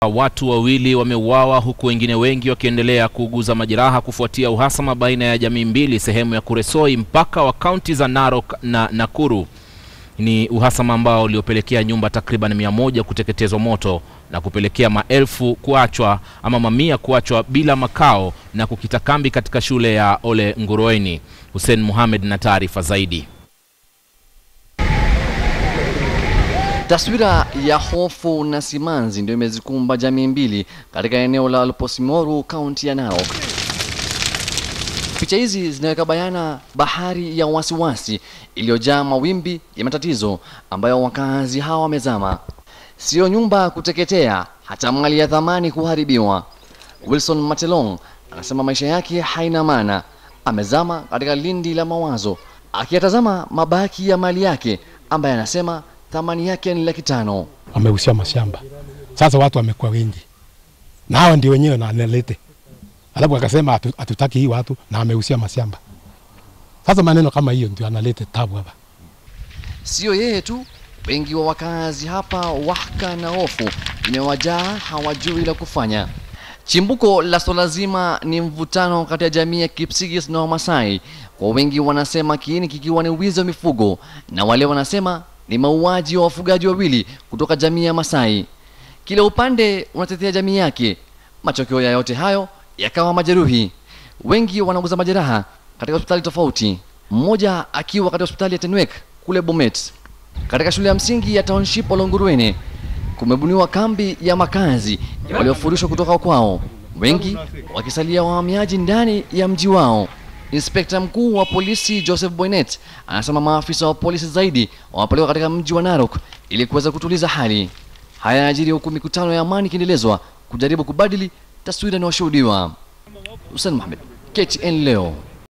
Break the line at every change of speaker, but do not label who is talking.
Watu wawili wameuawa huku wengine wengi wakiendelea kuuguza majeraha kufuatia uhasama baina ya jamii mbili sehemu ya Kuresoi, mpaka wa kaunti za Narok na Nakuru. Ni uhasama ambao uliopelekea nyumba takriban mia moja kuteketezwa moto na kupelekea maelfu kuachwa ama mamia kuachwa bila makao na kukita kambi katika shule ya Ole Nguroeni. Hussein Mohamed na taarifa zaidi.
Taswira ya hofu na simanzi ndio imezikumba jamii mbili katika eneo la Alposimoru, kaunti ya Narok. Picha hizi zinaweka bayana bahari ya wasiwasi iliyojaa mawimbi ya matatizo ambayo wakazi hawa wamezama. Sio nyumba kuteketea, hata mali ya thamani kuharibiwa. Wilson Matelong anasema maisha yake haina maana, amezama katika lindi la mawazo, akiyatazama mabaki ya mali yake ambaye anasema thamani yake ni laki tano.
Wamehusia mashamba, sasa watu wamekuwa wengi na hawa ndio wenyewe na analete, alafu akasema hatu- hatutaki hii watu na amehusia mashamba. Sasa maneno kama hiyo ndio analete tabu hapa.
Sio yeye tu, wengi wa wakazi hapa wahaka na hofu imewajaa, hawajui la kufanya. Chimbuko la swala zima ni mvutano kati ya jamii ya Kipsigis na Wamasai. Kwa wengi wanasema kiini kikiwa ni wizi wa mifugo, na wale wanasema ni mauaji wa wafugaji wawili kutoka jamii ya Masai. Kila upande unatetea jamii yake. Matokeo ya yote hayo yakawa majeruhi. Wengi wanauguza majeraha katika hospitali tofauti, mmoja akiwa katika hospitali ya Tenwek kule Bomet. Katika shule ya msingi ya Township Olonguruene kumebuniwa kambi ya makazi ya waliofurushwa kutoka kwao, wengi wakisalia wahamiaji ndani ya mji wao. Inspekta mkuu wa polisi Joseph Boynet anasema maafisa wa polisi zaidi wamepelekwa katika mji wa Narok ili kuweza kutuliza hali. Haya yanajiri huku mikutano ya amani ikiendelezwa kujaribu kubadili taswira inayoshuhudiwa. Hussein Mohamed, KTN leo.